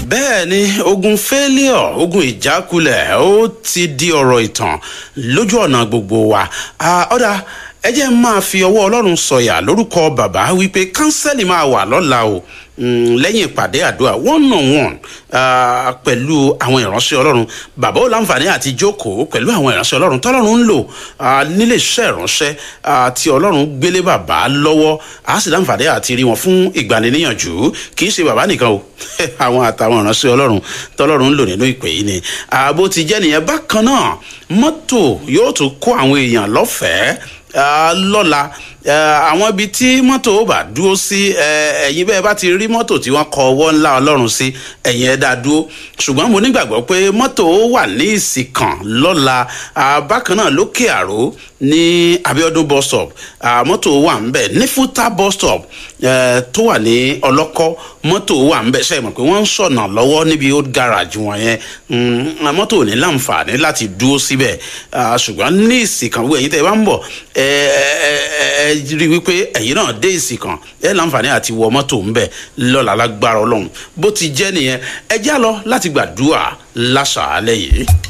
bẹ́ẹ̀ ni ogun failure ogun ìjákulẹ̀ ó ti di ọ̀rọ̀ ìtàn lójú ọ̀nà gbogbo wa ọ̀dà ẹ jẹ́ máa fi ọwọ́ ọlọ́run sọ̀yà lórúkọ bàbá wípé kánsẹ́lì máa wà lọ́la o lẹ́yìn ìpàdé àdúrà one on one pẹ̀lú àwọn ìránṣẹ́ ọlọ́run bàbá ò láǹfààní àti jókòó pẹ̀lú àwọn ìránṣẹ́ ọlọ́run tọ́lọ́run ń lò nílé iṣẹ́ ìránṣẹ́ tí ọlọ́run gbélé bàbá lọ́wọ́ a sì láǹfààní àti rí wọn fún ìgbaniníyànjú kì í ṣe bàbá nìkan o àwọn àtàwọn ìránṣẹ́ ọlọ́run tọ́lọ́run ń lò nínú ìpè yìí ni ààbò ti jẹ́ nìyẹn bákan náà mọ́tò yóò tún kó àwọn èèyàn lọ́fẹ̀ẹ́ lọ́la àwọn ibi tí mọ́tò ó bá dúró sí ẹ̀yin bẹ́ẹ̀ bá ti rí mọ́tò tí wọ́n kọ ọwọ́ ńlá ọlọ́run sí ẹ̀yin ẹ̀ dá dúró ṣùgbọ́n mo nígbàgbọ́ pé mọ́tò ó wà ní ìsìnkàn lọ́la bákan náà lókè àró ní abiodun bus stop mọ́tò wà ń bẹ̀ ní fúta bus stop tó wà ní ọlọ́kọ́ mọ́tò wà ń bẹ̀ ṣe mọ̀ pé wọ́n ń sọ̀nà lọ́wọ́ níbi old garage wọn yẹn mọ́tò ò ní láǹfààní láti dúró síbẹ̀ ṣùgbọ́n ní ìsìnkàn wo ẹ̀yin tẹ́ ẹ bá ń bọ̀ ẹ ẹ rí i wípé ẹ̀yin náà dé ìsìnkàn ẹ láǹfààní àti wọ mọ́tò ń bẹ̀ lọ́la lágbára ọlọ́run bó ti jẹ́ nìyẹn ẹ já lọ láti gbàdúrà láṣàálẹ̀ yìí.